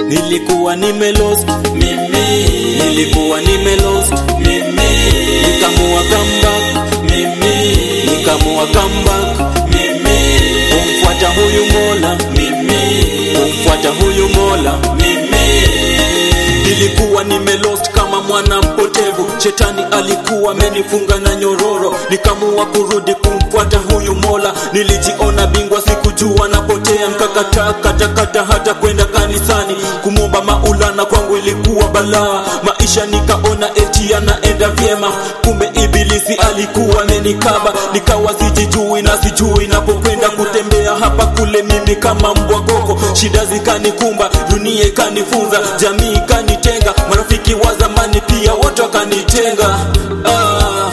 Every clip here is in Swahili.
nilikuwa nimelost mimi nilikuwa nimelost mimi nikamua comeback mimi nikamua comeback mimi kumfuata huyu mola mimi kumfuata huyu mola mimi nilikuwa nimelost kama mwana mpotevu shetani alikuwa amenifunga na nyororo nikamua kurudi kumfuata huyu mola nilijiona bingwa sikujua napotea nkakataa katakata hata kwenda kanisani kumwomba maulana kwangu ilikuwa balaa maisha nikaona eti yanaenda vyema kumbe ibilisi alikuwa amenikaba nikawa sijijui na sijui napokwenda kutembea hapa kule mimi kama mbwa gogo shida zikanikumba dunia ikanifunza jamii ikanitenga marafiki wa zamani pia wote wakanitenga ah.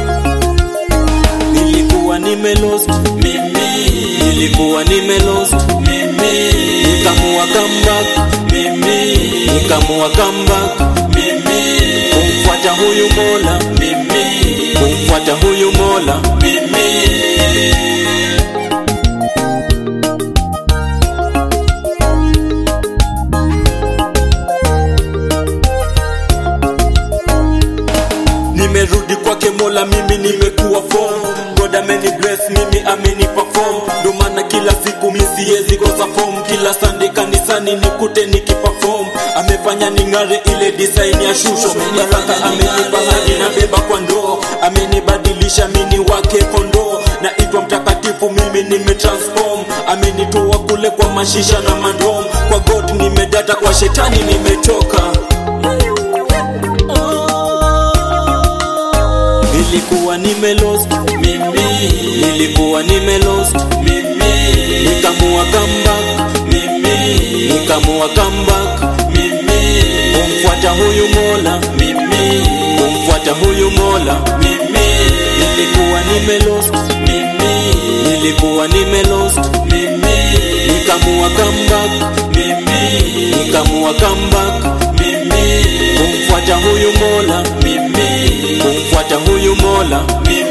nilikuwa nimelost mimi nilikuwa nimelost mimi nikamua comeback mimi nikamua comeback mimi kumfuata huyu mola mimi kumfuata huyu mola mimi nimerudi kwake mola mimi nimekuwa form god ameni bless mimi ameni perform ndo maana kila siku mi siwezi kosa form kila sunday kanisani nikute nikiperform amefanya ning'are ile design ya shusho baraka amenipa hadi na beba kwa ndoo amenibadilisha mini wake kondoo naitwa mtakatifu mimi nimetransform amenitoa kule kwa mashisha na mandom kwa god nimedata kwa shetani nimetoka nilikuwa nimelost mimi nilikuwa nimelost mimi nikamua comeback mimi nikamua comeback mimi kumfuata huyu mola mimi kumfuata huyu mola mimi nilikuwa nimelost mimi nilikuwa nimelost mimi nikamua comeback mimi nikamua comeback mimi kumfuata huyu mola mimi kumfuata huyu mola mimi